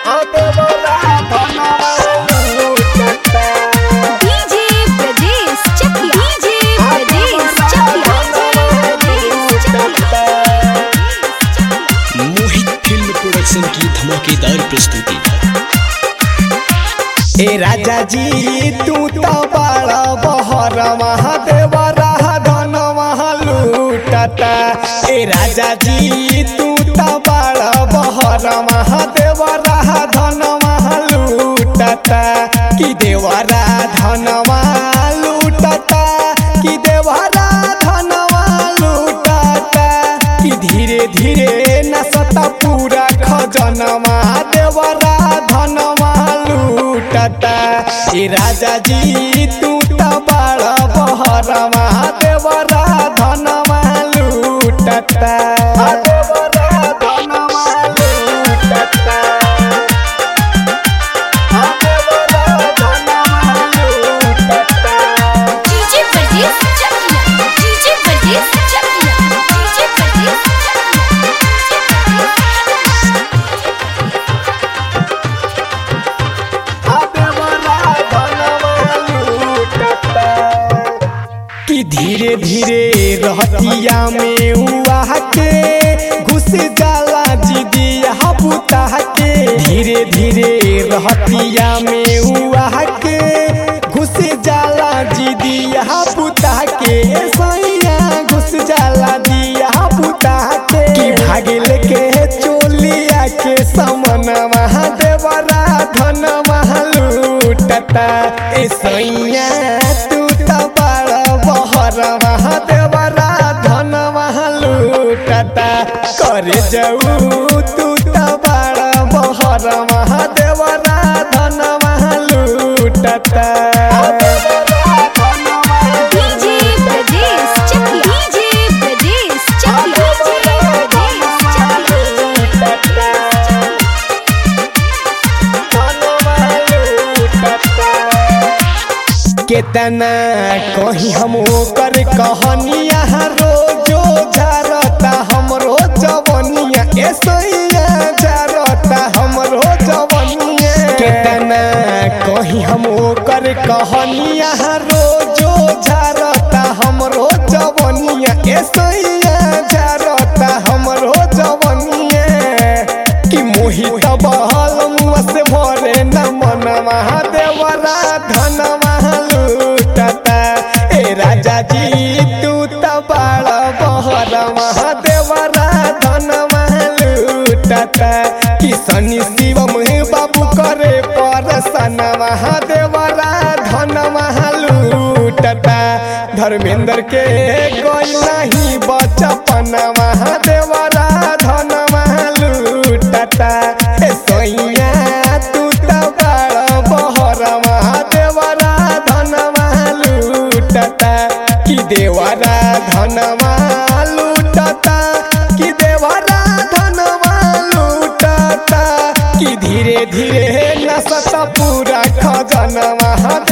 DJ Brajesh Chakia DJ Brajesh Chakia Mohit film production की धमाकेदार प्रस्तुति ए राजा जी तू तो बड़ा बहर महादेव धन लूटता ए राजा जी तू तो बड़ा बहर महादेव धन लूटता कि देवरा धन लूटता कि देवरा धन लूटता कि धीरे धीरे नसता पूरा खजनमा देवरा धनमा लूटता ए राजा जी तू त बड़ा बहरमा देवरा धनमा लूटता देवरा धनमा लूटता देवरा धनमा लूटता DJ Brajesh Chakia DJ Brajesh Chakia DJ Brajesh कि धीरे धीरे रहतिया में हुआ के घुस जाला जिदिया बुता के धीरे धीरे रहतिया में हुआ के घुस जाला जिदिया बुता के सैया घुस जाला दिया बुता के कि भागिल के चोलिया के समन महादेवरा धन लूटता ए सैया तू त बड़ा बहर महादेवरा धन लूटता करे जाऊ तू त बड़ा बहर महादेवरा धन लूटता DJ Brajesh Chakia DJ Brajesh Chakia DJ केतना कहीं हम ओकर कहनिया रोजो झरता हमरो जवनिया ऐसैया झरता हमरो जवनिया केतना कहीं हम ओकर कहनिया रोजो झरता हमरो जवनिया ऐसैया झरता हमरो जवनिया कि मोहित बहल मुआ से भरे न मन महादेवरा धन लूटता ए राजा जी तू त बड़ा बहर महादेवरा धन लूटता कि शनि शिवम बाबू करे परसन महादेवरा धन लूटता धर्मेंद्र के कोई नहीं बचपन महादेवरा धन लूटता ए सोइया तू त बड़ा बहर महादेवरा धन लूटता कि देवरा धन लूटता कि देवरा धन लूटता कि धीरे धीरे नसत पूरा खजन